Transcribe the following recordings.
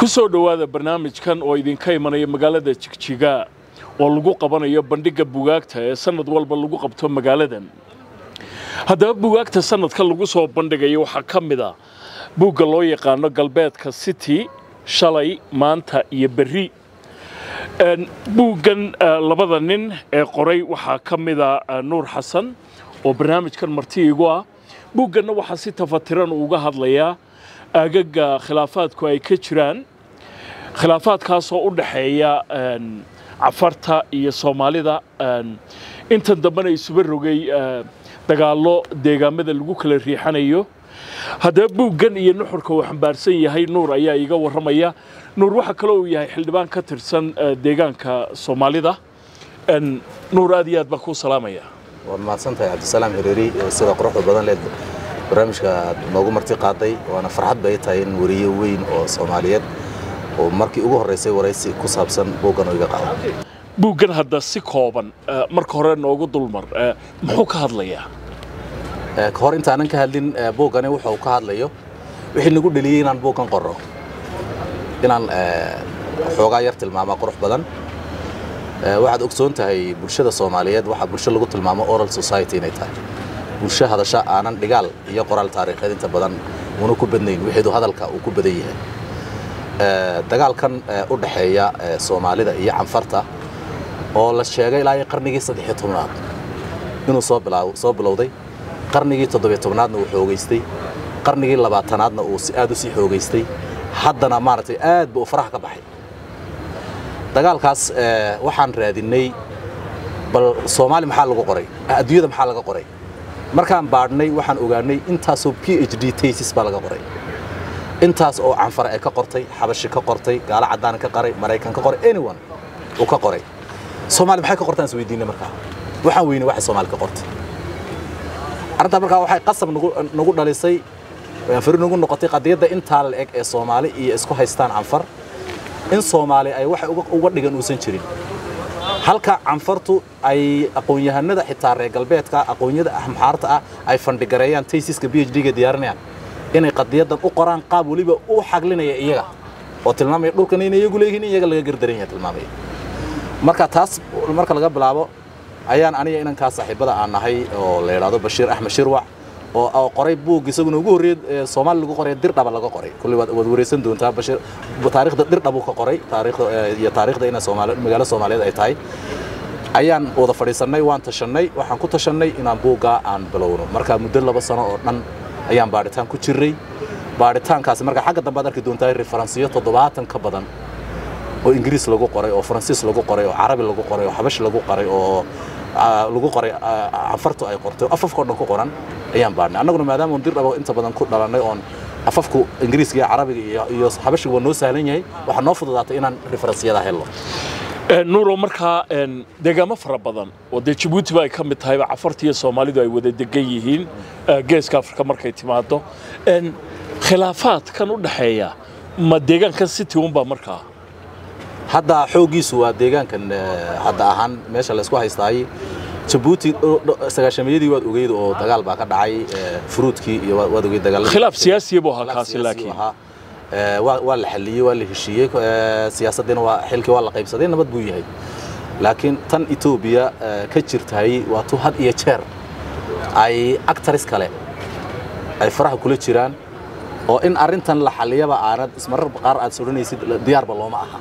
ku soo dhowaada barnaamijkan oo idinka imanaya magaalada jigjiga oo lagu qabanayo bandhigga bugaagta ee sanad walba lagu qabto magaaladan haddaba bugaagta sanadka lagu soo bandhigayo waxaa ka mid a buugga loo yaqaano galbeedka city shalay maanta iyo berri buuggan labada nin ee qoray waxaa ka mida nuur xasan oo barnaamijkan marti igu ah buugganna waxaa si tafatiran uga hadlayaa aagaga khilaafaadku ay ka jiraan khilaafaadkaasoo u dhaxeeya cafarta iyo soomaalida intan dambena isuba rogay dagaallo deegaamada lagu kala riixanayo haddaba buuggan iyo nuxurka uu xambaarsan yahay nuur ayaa iiga warramaya nuur waxaa kaloo uu yahay xildhibaan ka tirsan deegaanka soomaalida nuur aad iyo aad baan kuu salaamaya waad mahadsantahay cabdisalaam hireeri sida quruxda badan leed barnaamijka aad noogu marti qaaday waana farxad bay tahay in weriye weyn oo soomaaliyeed oo markii ugu horreysay waraysi ku saabsan buuggan oo iga qaado buuggan hadda si kooban marka hore noogu dulmar muxuu ka hadlayaa ka hor intaanan ka hadlin buuggani wuxuu ka hadlayo wixii nagu dheliyey inaan buuggan qorro inaan xoogaa yar tilmaamaa qurux badan waxaad ogsoon tahay bulshada soomaaliyeed waxaa bulsho lagu tilmaamo oral society inay tahay bulsho hadasho aanan dhigaal iyo qoraal taariikheed inta badan una ku badnayn wixiidu hadalka uu ku badan yahay dagaalkan u dhaxeeya soomaalida iyo canfarta oo la sheegay ilaa iyo qarnigii saddexiyo tobnaad inuu soo soo bilowday qarnigii toddobiyo tobnaadna uu xoogaystay qarnigii labaatanaadna uu si aad u sii xoogaystay haddana maaragtay aad ba uu faraha ka baxay dagaalkaas waxaan raadinnay bal soomaali maxaa lagu qoray adduunyada maxaa laga qoray markaan baadhnay waxaan ogaanay intaasoo p h d tasis baa laga qoray intaas oo canfar ay ka qortay xabashi ka qortay gaalo caddaan ka qoray maraykan ka qoray anyone uu ka qoray soomaali maxay ka qortaan is weydiinay markaa waxaan weynay waxay soomaali ka qortay arrintaa markaa waxay qasab nagu dhalisay fari nagu noqotay qadiyadda intaa la eg ee soomaali iyo isku haystaan canfar in soomaali ay waxay uga dhigan uusan jirin halka canfartu ay aqoon-yahanada xitaa reer galbeedka aqoonyada maxaarta ah ay fandhigareeyaan taysiska b h d-ga diyaarinayaan inay qadiyaddan u qoraan qaab weliba u xaglinaya iyaga oo tilmaamaya dhulkan inay iyagu leeyihiin in iyaga laga gardaran yahay tilmaamaya marka taas marka laga bilaabo ayaan aniga inankaa saaxiibada aan nahay oo la yidhaahdo bashiir axmed shirwac oo qoray buug isaguna ugu horreeyay soomaali lagu qoray dirdhaba laga qoray kulli waad wareysan doontaa bashiir taariikhda dirdhab uu ka qoray taariikhda iyo taariikhda inay soomaali magaalo soomaaliyeed ay tahay ayaan wada fadhiisannay waan tashannay waxaan ku tashannay inaan buuggaa aan bilowno marka muddo laba sano oo dhan ayaan baadhitaan ku jirray baadhitaankaasi marka xagga dambe aad arki doontaa referansiyo toddobaatan ka badan oo ingiriis lagu qoray oo faransiis lagu qoray oo carabi lagu qoray oo xabash lagu qoray oo lagu qoray canfartu ay qortay oo afafka o dhan ku qoran ayaan baadhnay annaguna maadaama on dirdhabo inta badan ku dhalannay oon afafku ingiriiska iyo carabiga iyo xabashiga waa noo sahlan yahay waxaa noo fududaatay inaan referensiyada helno nuuro markaa deegaamo fara badan oo dee jabuutiba ay ka mid tahayba cafarta iyo soomaalidu ay wada degan yihiin geeska afrika markay timaado khilaafaadkan u dhaxeeya ma deegaankan city unbaa markaa hadda xooggiisu waa deegaankan hadda ahaan meesha laysku haystaay jabuuti sagaashameeyadii waad ogeyd oo dagaal baa ka dhacay furuudkii iyo waad ogeyd dagaal khilaaf siyaasiya buu ahaa kaasi laakiin waa la xalliyey waa la heshiiyey siyaasaddiina waa xilkii waa la qaybsaday nabad buu yahay laakiin tan etoobiya ka jirtahay waa tu had iyo jeer ay actaris kale ay faraha kula jiraan oo in arrintan la xalliyaba aanad ismarar qaar aad sodhanaysid diyaarba looma aha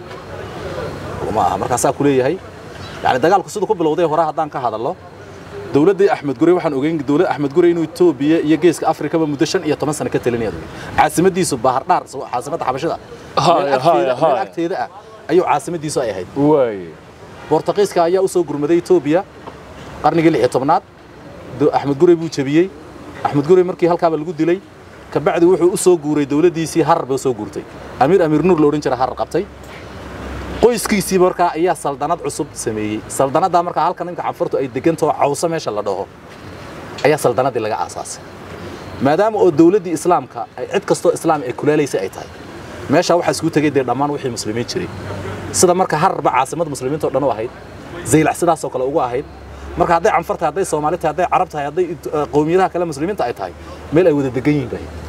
looma aha markaasaa ku leeyahay yani dagaalku siduu ku bilowday hore haddaan ka hadallo dowladdii axmed gurey waxaan ogeyn dowlad axmed gurey inuu etoobiya iyo geeska afrikaba muddo shan iyo toban sano ka talinaya caasimadiisu bahardhaar caasimadda xabashada meel agteeda ah ayuu caasimadiisu ay ahayd bortuqiiska ayaa u soo gurmaday etoobiya qarnigii lix iyo tobnaad axmed gurey buu jebiyey axmed gurey markii halkaaba lagu dilay kabacdi wuxuu u soo guuray dowladdiisii harar bay u soo guurtay amiir amiir nuur la odhan jira harar qabtay qoyskiisii markaa ayaa saldanad cusub sameeyey saldanaddaa markaa halka ninka canfurtu ay degantao cawso meesha la dhaho ayaa saldanadii laga aasaasay maadaama oo dowladdii islaamka ay cid kastoo islaam ay kulaalaysay ay tahay meeshaa waxaa isku tegey dee dhammaan wixii muslimiin jiray sida marka hararba caasimada muslimiinta o dhan u ahayd zaylac sidaasoo kale ugu ahayd marka hadday canfar tahay hadday soomaali tahay hadday carab tahay hadday qowmiyadaha kale muslimiinta ay tahay meel ay wada degan yihiin bay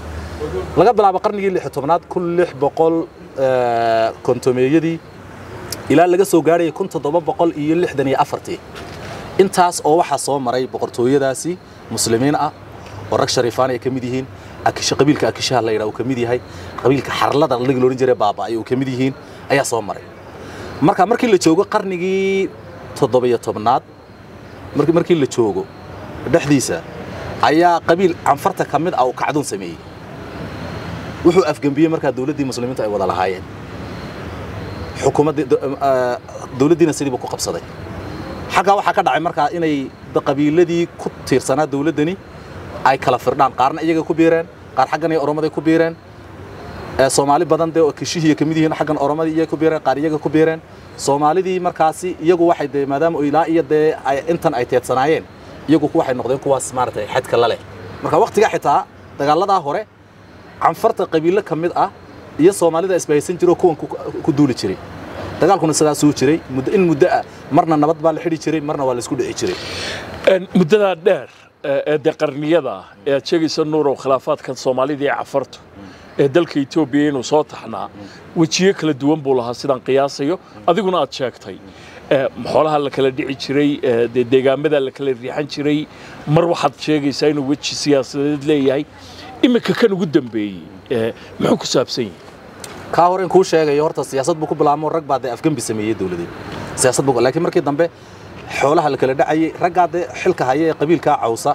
laga bilaabo qarnigii lix tobnaad kun lix boqol kontomeeyadii ilaa laga soo gaarayay kun toddoba boqol iyo lixdan iyo afartii intaas oo waxaa soo maray boqortooyadaasi muslimiin ah oo rag shariifaan ay ka mid yihiin akisha qabiilka akishaha la yidhaha uu ka mid yahay qabiilka xarlada laga loodhan jiray baaba ay uu ka mid yihiin ayaa soo maray marka markii la joogo qarnigii toddobiyo tobnaad markii markii la joogo dhexdiisa ayaa qabiil canfarta ka mid ah uu kacdoon sameeyey wuxuu afgembiyey markaa dawladdii muslimiintu ay wada lahaayeen xukuumaddii dawladdiina sidiiba ku qabsaday xaggaa waxaa ka dhacay markaa inay qabiiladii ku tiirsanaa dawladdani ay kala firdhaan qaarna iyaga ku biireen qaar xaggan iyo oromaday ku biireen soomaali badan dee oo kishihiiya ka mid yihiin xaggan oromadii iyaga ku biireen qaar iyaga ku biireen soomaalidii markaasi iyagu waxay dee maadaama ilaa iyo dee intan ay teedsanaayeen iyagu waxay noqdeen kuwaas maaragtay xadka la leh marka waqtigaa xitaa dagaaladaa hore canfarta qabiilo ka mid ah iyo soomaalida isbahaysan jiroo kuwan ku duuli jiray dagaalkuna sidaasuu jiray in muddo ah marna nabad baa la xidhi jiray marna waa la isku dhici jiray muddadaa dheer ee dee qarniyada ee aad sheegaysa nuurow khilaafaadkan soomaalida iyo cafartu ee dalka etoobiya inuu soo taxnaa wejiyo kala duwan buu lahaa sidaan qiyaasayo adiguna aad sheegtay xoolaha la kala dhici jiray dee deegaamada la kala riixan jiray mar waxaad sheegaysaa inuu weji siyaasadeed leeyahay iminka kan ugu dambeeyey muxuu ku saabsan yahay kaa hore in kuu sheegayo horta siyaasad buu ku bilaamo rag baa dee afgembi sameeyey dawladeed siyaasad buu laakiin markii dambe xoolaha la kala dhacayay raggaa dee xilka haya ee qabiilkaa cawsa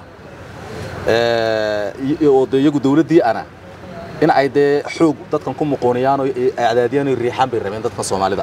oo dee iyagu dawladdii ana in ay dee xoog dadkan ku muqooniyaan oo acdaadiyaan oo riixaan bay rabeen dadkan soomaalida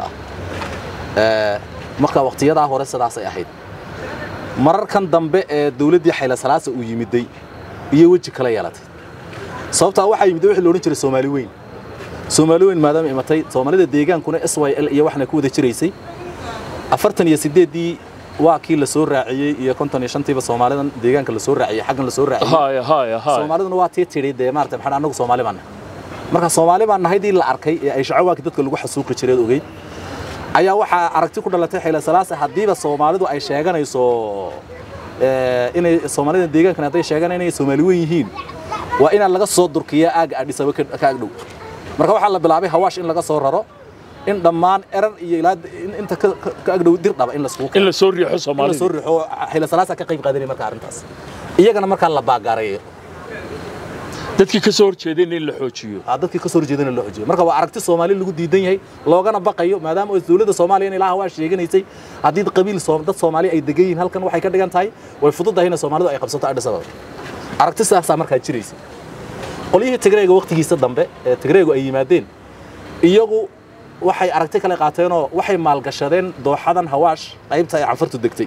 ah marka waqtiyadaa hore sidaasay ahayd mararkan dambe ee dawladdii xayla salaasa uu yimiday iyo weji kala yeelatay sababtaa waxaa yimid wixii la odhan jiray soomaali weyn soomaali weyn maadaama imatay soomaalida deegaankuna s y l iyo waxna ku wada jiraysay afartan iyo sideeddii waa kii la soo raaciyey iyo konton iyo shantiiba soomaalidan deegaanka la soo raaciyey xaggan la soo raaciyey soomaaliduna waa tii tidhi dee maarata maxaa annagu soomaali baan nahay marka soomaali baan nahaydii la arkay ee ay shacawaakii dadka lagu xasuuqi jireed ogeyd ayaa waxaa aragti ku dhalatay xayla salaasa haddiiba soomaalidu ay sheeganayso inay soomaalida deegaankan hadday sheeganayaan inay soomaali weyn yihiin waa inaan laga soo durkiyaa aaga adhisaba ka agdhow marka waxaa la bilaabay hawaash in laga soo raro in dhammaan erar iyo ilaa inta ka agdhow dir dhaba in la suuq in la soo riixo in la soomaalida soo riixo xayla salaasa ka qayb qaadanay marka arrintaas iyagana markaa la baagaarayo dadkii ka soo horjeedeen in la xoojiyo aa dadkii ka soo horjeedana loo xojiyo marka waa aragti soomaali lagu diidan yahay loogana baqayo maadaama oo dawladda soomaaliya in ilaaha waa sheeganaysay haddii qabiil Soom- dad soomaali ay degan yihiin halkan waxay ka dhigan tahay way fududahay in soomaalidu ay qabsato Addis Ababa aragti sidaasaa markaa jiraysa qolyihii tigreega waqtigiisa dambe ee tigreegu ay yimaadeen iyagu waxay aragti kale qaateenoo waxay maalgashadeen dooxadan hawaash qaybta ay canfartu degtay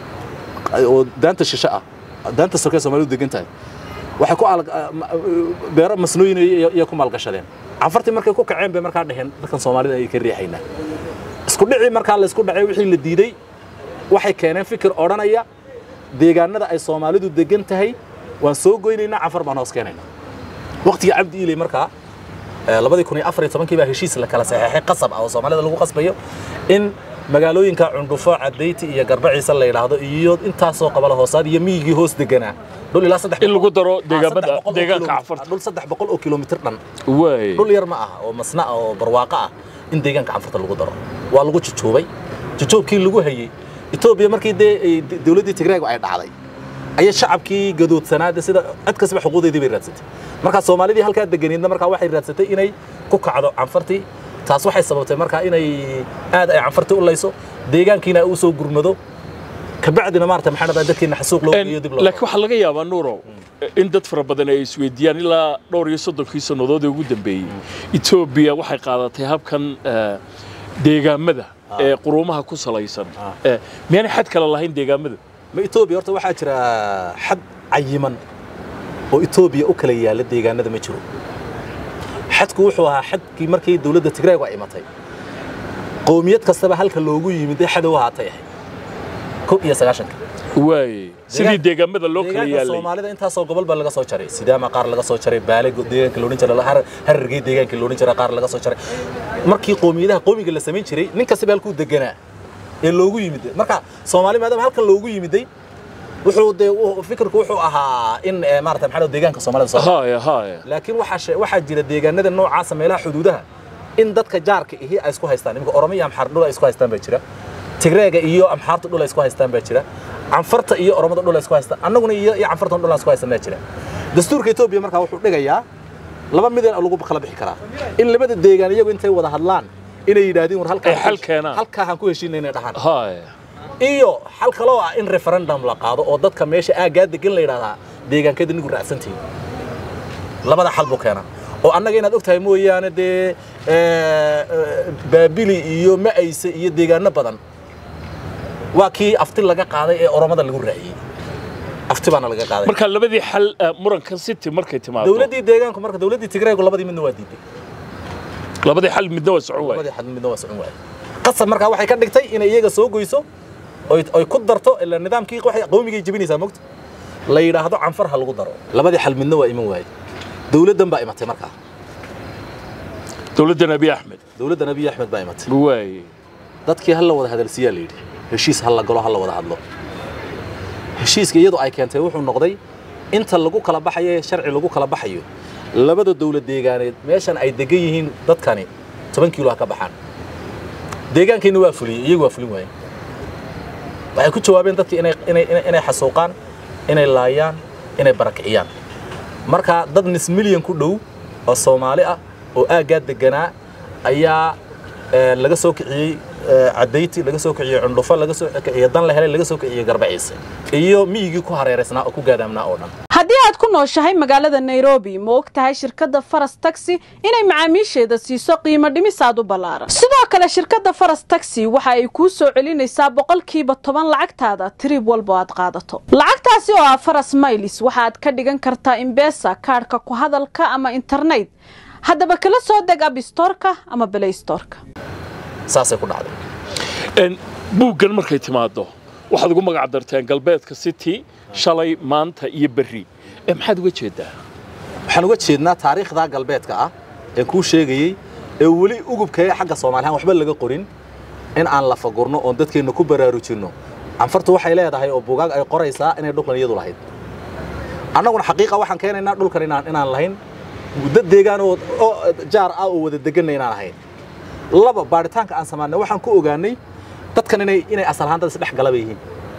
oo daanta shishe ah daanta sokee soomaalidu degan tahay waxay ku aal- ma- beero masnooyin iyo iyo ku maalgashadeen canfartii markay ku kaceen bay markaa dheheen dadkan soomaalida ay ka riixaynaa isku dhicii markaa la isku dhacay wixii la diiday waxay keeneen fikir odhanaya deegaanada ay soomaalidu degan tahay waan soo goynaynaa canfar baan hoos keenaynaa waqtigii cabdi iiley markaa ee, labadii kun iyo afar iyo tobankii baa heshiis la kala saxeexay qasab ah oo soomaalida lagu qasbayo in magaalooyinka cundhufo cadayti iyo garbaciisa la yidhaahdo iyo intaasoo qabala hoosaad iyo miyigii hoos deganaa dhul ilaa saddex in lagu daro boqol- deegaamada saddex boqol oo deegaanka kilomitir- cafarta dhul saddex boqol oo kilomitir dhan waay dhul yar ma aha oo masna ah oo barwaaqo ah in deegaanka canfarta lagu daro waa lagu jujuubay jujuubkii lagu hayey etoobiya markii dee ay d- dawladdii tigreegu ay dhacday ayay shacabkii gadoodsanaade sida cid kastaba xuquuqdeedii bay raadsatay markaa soomaalidii halkaa deganiidna markaa waxay raadsatay inay ku kacdo canfartii taas waxay sababtay markaa inay aad ay canfartii u layso deegaankiina ay u soo gurmado kabacdina maarata maxaa dhahdaa dadkiina xasuuq loo geeyo dib loo laakiin waxaa laga yaabaa nuurow in dad fara badan ay isweydiiyaan ilaa dhowr iyo soddonkii sannadood ee ugu dambeeyey etoobiya waxay qaadatay habkan eh, deegaamada ee quruumaha ku salaysan Eh, miyaanay xad kale lahayn deegaamada ma etoobiya horta waxaa jira xad cayiman oo etoobiya u kala yaalla deegaanada ma jiro xadku wuxuu ahaa xadkii markii dawladda tigreegu ay imatay qowmiyad kastaba halka loogu yimid ee xadow ahaatay ahayd kow iyo sagaashanka waay sidii deegaamada loo kala deegaanka yaalay soomaalida intaasoo gobol baa laga soo jaray sidaama qaar laga soo jaray baale go- deegaanka loodhan jiray har- harargey deegaanka loodhan jiray qaar laga soo jaray markii qowmiyadaha qowmiga la samayn jiray nin kastaba halkuu deganaa ee loogu yimid marka soomaali maadaama halkan loogu yimiday wuxuu dee u- fikirku wuxuu ahaa in eh, maarata maxaa la deegaanka soomaalida soo haya haya laakiin waxaa she- waxaa jira deegaanada noocaasa meelaha xuduudaha in dadka jaarka ihi ay isku haystaan iminka oromo iyo amxaar dhul ay isku haystaan baa jira tigreega iyo amxaarta dhul ay isku haystaan baa jira canfarta iyo oromada dhul ay isku haystaan annaguna iyo iyo canfartan dhul aan isku haystaan baa jira dastuurka etoobiya markaa wuxuu dhigayaa laba midin lagu kala bixi karaa in labada deegaan iyagu intay wada hadlaan inay yidhaahdeen war halkaa Ay xal keenaan. halkaa aan ku heshiinay inay dhahaan haya iyo xal kaloo ah in referendum la qaado oo dadka meesha aaggaa degan la yidhahdaa deegaankeeda nigu raacsantihiin labada xal buu keenaa oo annaga inaad ogtahay mooyaane dee eh, eh, baabili iyo ma'ayse iyo deegaano badan waa kii afti laga qaaday ee oromada lagu raaciyey afti baana laga qaaday marka labadii xal eh, murankan city markay timaado dowladdii deegaanku marka dowladdii tigreegu labadii midna waa diiday labadii xal midna waa socon waay labadii xal midna waa socon waayey qasab markaa waxay ka dhigtay inay iyaga soo goyso oy oy ku darto ilaa nidaamkii waxay qowmigay jebinaysaa mogta la yidhaahdo canfar ha lagu daro labadii xal midna waa iman waayey dowladdan baa imatay markaa dowladdan abiy axmed dowladdan abiy axmed baa imatay waay dadkii ha la wada hadalsiyaa la yidhi heshiis ha la galo ha la wada hadlo heshiiska iyadu ay keentay wuxuu noqday inta lagu kala baxayo ee sharci lagu kala baxayo labada dowlad deegaaneed meeshan ay degan yihiin dadkani toban kiilo ha ka baxaan deegaankiina waa fuliyey iyagu waa fulin waayeen waxay ku jawaabeen dadkii inay inay inay- inay xasuuqaan inay laayaan inay barakiciyaan marka dad nis milyan ku dhow oo soomaali ah oo aaggaa deganaa ayaa eh, laga soo kiciyey eh, cadayti laga soo kiciyey cundhufo laga soo kiciyey dan la helay laga soo kiciyey garbaciise iyo miyigii ku hareeraysnaa oo ku gaadaamnaa oo dhan haddii aad ku nooshahay magaalada nairobi ma og tahay shirkadda faras taxi inay macaamiisheeda siiso qiimo dhimis aad u ballaaran sidoo kale shirkadda faras taxi waxa ay kuu soo celinaysaa boqolkiiba toban lacagtaada tirib walba aad qaadato lacagtaasi oo ah faras maylis waxaad ka dhigan kartaa imbesa kaadhka ku hadalka ama internet haddaba kala soo deg abstorka ama belaystorka saasay ku dhacday En, buuggan markay timaado waxaad ugu magac darteen galbeedka city shalay maanta iyo berri ee maxaad uga jeedaa waxaan uga jeednaa taariikhda galbeedka ah ee kuu sheegayey ee weli ugubkee xagga soomaalihaan waxba laga qorin in aan la fagurno oon dadkeenna ku baraarujinno canfartu waxay leedahay oo bugaag ay qoraysaa inay dhulkan iyadu lahayd annaguna xaqiiqa waxaan keenaynaa dhulkan inaan inaan lahayn dad deegaan oo oo jaar ah oo wada deganna inaan ahayn laba baaritaanka aan samaynay waxaan ku ogaanay dadkan inay inay asal ahaan dad isdhex galaba yihiin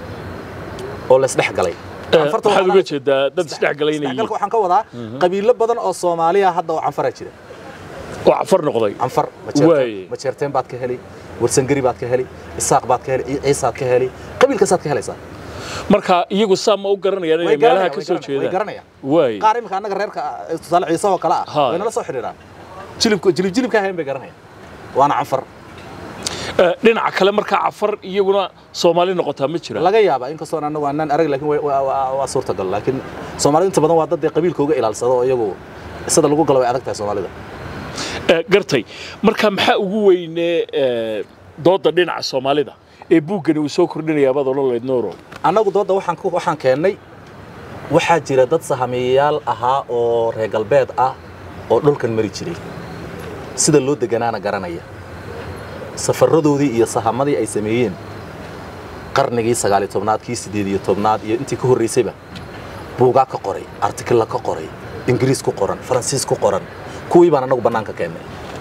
oo la isdhex galay Eh, Canfarta maxaad waxaa uga la- jeedaa dad isdhex galay inay isdhexgalka yihiin waxaan ka wadaa qabiilo badan oo Soomaaliya hadda oo canfara jira oo cafar noqday canfar Waaye. majeerteen baad ka heli warsangari baad ka heli isaaq baad ka heli ciisaad ka heli qabiilkaasaad ka helaysaa marka iyagu saa ma u garanayaan inay meelaha ka soo way jeedaan garanayaan waay qaar imika annaga reerka ah, tusaale ciise oo kale ah Haa. way nala soo xidhiiraan jilibka jilib jilibka hayn bay garanayaan waana canfar Eh, dhinaca kale markaa cafar iyaguna soomaali noqotaa ma jira laga yaabaa inkastoo annagu aanan arag laakiin way- waa- waa waa suurtagal laakiin soomaalidu inta badan waa dad dee qabiilkooga ilaalsado oo iyagu sida lagu galo way adag tahay soomaalida Eh, gartay marka maxaa ugu weyne eh, dooda dhinaca soomaalida ee buuggani uu soo kordhinaya baad odhan lahayd nooro annagu doodda waxaan ku waxaan keennay waxaa jira dad sahamiyayaal ahaa oo reer galbeed ah oo dhulkan mari jiray sida loo deganaana garanaya safarradoodii iyo sahamadii ay sameeyeen qarnigii sagaaliyo tobnaad kii siddeed iyo tobnaad iyo intii ka horraysayba buugaa ka qoray artikilla ka qoray ingiriis ku qoran faransiis ku qoran kuwii baan annagu bannaanka keennay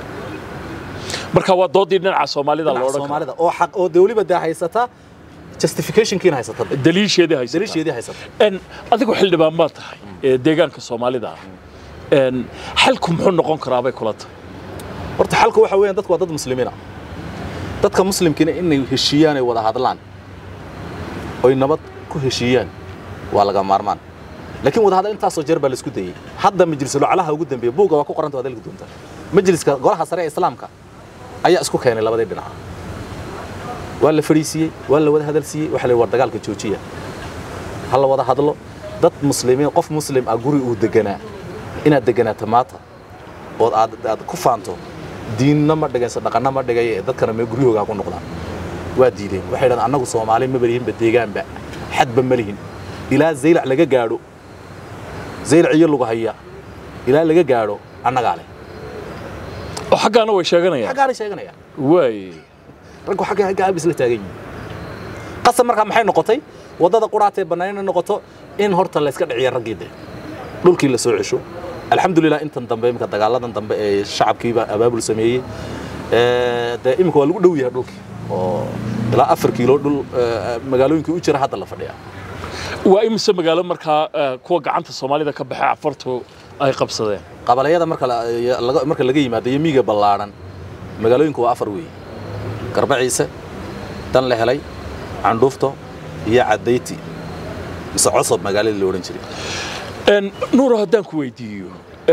marka waa doodii dhinaca soomaalida la dhinaca odhan soomaalida oo xaq oo dee weliba dee haysata justificationkiina haysata karo daliisheedii haysataa daliisheedii haysata En, adigu xildhibaan baad tahay ee deegaanka soomaalida ah En, xalku muxuu noqon karaa bay kula tahay horta xalku waxa weeyaan dadku waa dad muslimiina dadka muslimkiina inay heshiiyaan ay wada hadlaan oy nabad ku heshiiyaan waa laga maarmaan laakiin wada hadal intaasoo jeer baa laisku dayey hadda majlisul aclaha ugu dambeeya buugga waa ku qoranta waad helki doontaa majliska golaha sare ee islaamka ayaa isku keenay labadii dhinac waa la fadhiisiiyey waa la wada hadalsiiyey waxa la yidhi war dagaalka joojiya ha la wada hadlo dad muslimiin qof muslim ah guri uu deganaa inaad deganaato maanta ood aad aad ku faanto diinna ma dhigayso dhaqanna ma dhigay ee dadkana mee guryahooga ha ku noqdaan waa diideen waxay dhahdeen annagu soomaali ma balihinba deegaanba xadba ma lihin ilaa zaylac laga gaadho zaylac iyo lagu haya ilaa laga gaadho annagaa leh oo xaggaana way sheeganayaan xaggaanay sheeganayaan waay raggu xagga xagga aabis la taagan yihiin qasab markaa maxay noqotay waddada quraatee bannaanina noqoto in horta la iska dhiciya raggii de dhulkii la soo cesho alxamdulilah intan dambe iminka dagaaladan dambe ee shacabkiiba abaabul sameeyey dee iminka waa lagu dhow yahay dhulkii oo ilaa afar kiilo dhul magaalooyinkii u jira hadda la fadhiya waa imise magaalo markaa kuwa gacanta soomaalida ka baxay cafartu ay qabsadeen qabalayada marka marka laga yimaado iyo miiga ballaadhan magaalooyinku waa afar weeye garbaciise dan la helay candhuufto iyo cadayti mise cosob magaaladii la odhan jiray nuuro haddaan ku weydiiyo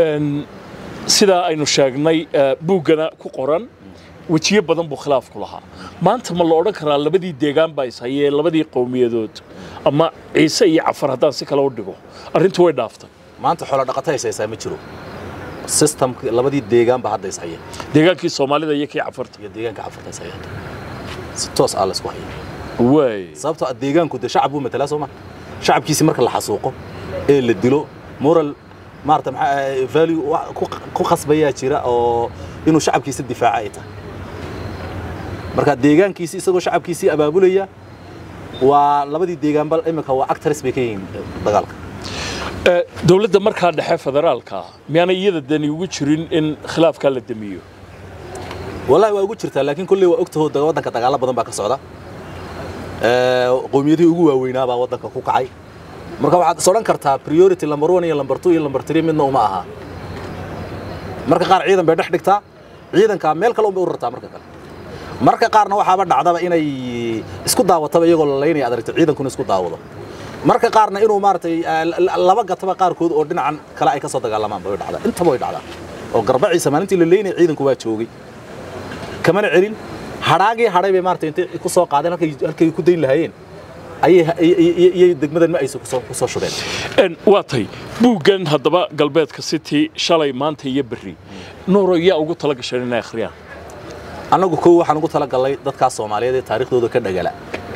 sidaa aynu sheegnay buuggana ku qoran wejiyo badan buu khilaafku lahaa maanta ma la odhan karaa labadii deegaan baa ishayee labadii qowmiyadood ama ciise iyo cafar haddaan si kale u dhigo arrintu way dhaaftay maanta xoolo dhaqato haysaysaa ma jiro systemka labadii deegaanba hadda ishaya deegaankii soomaalida iyo kii cafarta iyo deegaanka cafarta ishaya si toos ah laysku haya waay sababtoo ah deegaanku dee shacab buu matalaa soo ma shacabkiisi marka la xasuuqo ee la dilo moral maarata maxaa value ku khasbayaa jira oo inuu shacabkiisa difaaca ay tahay marka deegaankiisi isagoo shacabkiisii abaabulaya waa labadii deegaanba iminka waa actors bay ka yihiin dagaalka dowladda markaa dhexe federaalka miyaanay iyada dani ugu jirin in khilaafkaa la damiyo wallahi waa ugu jirtaa laakiin kolley waa ogtaho waddanka dagaalo badan baa ka socda qowmiyadihii ugu waaweynaa baa waddanka ku kacay marka waxaad is odhan kartaa priority number one iyo number two iyo number three midna uma aha marka qaar ciidan bay dhex dhigtaa ciidankaa meel kale unbay u rartaa marka kale marka qaarna waxaaba dhacdaba inay isku daawataba iyagoo la laynaya aad aragto ciidankuna isku daawado marka qaarna inuu maaragtay laba gataba qaarkood oo dhinacan kale ay ka soo dagaalamaan bay dhacdaa intaba way dhacdaa oo garbaciisa maalintii la leynaya ciidanku waa joogay kamana celin hadhaagii hadhay bay maaragtay intay ku soo qaadeen halkay halkay ku dayn lahaayeen ayay degmadan ma aysa ku soo shubeen waa tay buuggan haddaba galbeedka city shalay maanta iyo berri nuuro yaa ugu tala gasheen inay akhriyaan annagu kow waxaan ugu tala gallay dadkaas soomaaliyeed ee taariikhdooda ka dhagala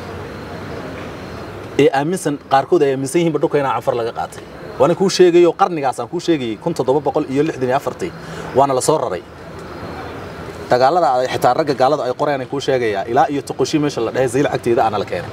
ee aaminsan qaarkood ay aaminsan yihiinba dhulka inaa canfar laga qaatay waana kuu sheegayo qarnigaasaan kuu sheegayey kun toddoba boqol iyo lixdan iyo afartii waana la soo raray dagaalada xitaa ragga gaalada ay qoreen ay kuu sheegayaa ilaa iyo toqoshi meesha la dhahay zayl cagteeda aana la keenay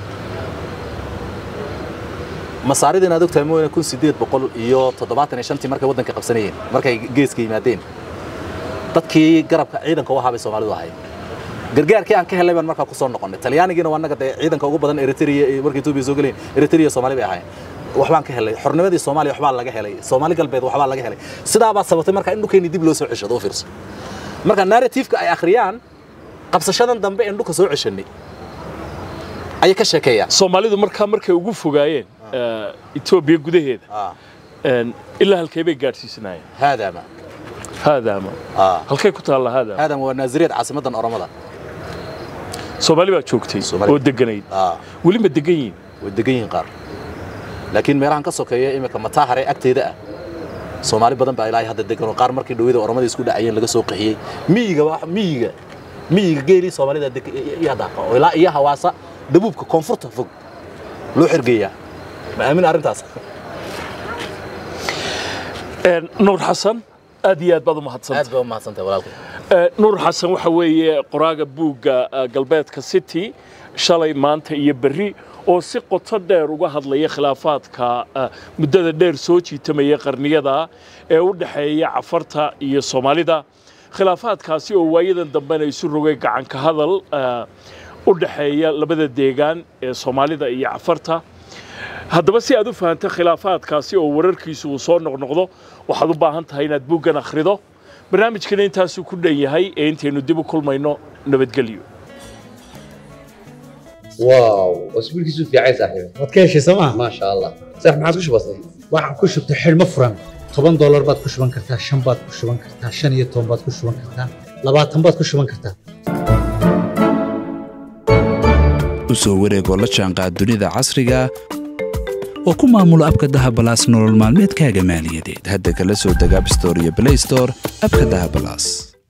masaaridin aad ogtahay mooyane kun sideed boqol iyo toddobaatan iyo shantii markay waddanka qabsanayeen markay geeska yimaadeen dadkii garabka ciidanka u ahaa bay soomaalidu ahayd gargaarkii aan ka helay baan markaa ku soo noqonnay talyaanigiina waa naga dee ciidanka ugu badan eritrea markay etoobiya soo galeen eritrea soomaali bay ahaayeen waxbaan ka helay xornimadii soomaaliya waxbaa laga helay soomaali galbeed waxbaa laga helay sidaabaa sabatay markaa in dhulkeenni dib loo soo ceshado u fiirso marka narratifeka ay akhriyaan qabsashadan dambe een dhulka soo ceshanay ayay ka sheekeeyaan soomaalidu markaa markay ugu fogaayeen etoobiya gudaheeda ilaa halkee bay gaadhsiisanaayeen haadaama haadaama halkay ku taalla haadaama haadaama waa naasiriyad caasimadan oromada soomaali baa joogtay oo deganayd weli ma degan yihiin way degan yihiin qaar laakiin meelahan ka sokeeya iminka mataahare agteeda ah soomaali badan baa ilaahay hadda degan oo qaar markii dhawada oromada isku dhacayeen laga soo qaxiyey miyiga miyiga miyiga geelii soomaalida iyo daaqa oo ilaa iyo hawaasa dabuubka koonfurta fog loo xergeeyaa ma aamin arrintaas nuur xasan aad iyo aad baad u mahadsantay aad baa u mahadsantahay walaalkay nuur xasan waxa weeye qoraaga buugga galbeedka city shalay maanta iyo berri oo si qoto dheer uga hadlaya khilaafaadka muddada dheer soo jiitamaya qarniyada ee u dhexeeya cafarta iyo soomaalida khilaafaadkaasi oo waayadan dambena isu rogay gacanka hadal u dhexeeya labada deegaan ee soomaalida iyo cafarta haddaba si aad u fahanto khilaafaadkaasi oo wararkiisu uu soo noqnoqdo waxaad u baahan tahay inaad buuggan akhrido barnaamijkana intaasuu ku dhan yahay ee intaynu dib u kulmayno nabadgelyo واو واسبوع كيسو في عايز صاحبي waad ka heshay sooma ما شاء الله صح ما عاد وش بصي waxaan ku shubtay xidhmo furan toban doolar baad ku shuban kartaa shan baad ku shuban kartaa shan iyo toban baad ku shuban kartaa labaatan baad ku shuban kartaa u soo wareegoo la jaanqaad dunida casriga oo ku maamulo abka dahabalaas nolol maalmeedkaaga maaliyadeed hadda kala soo deg abstore iyo blaystore abka dahabalaas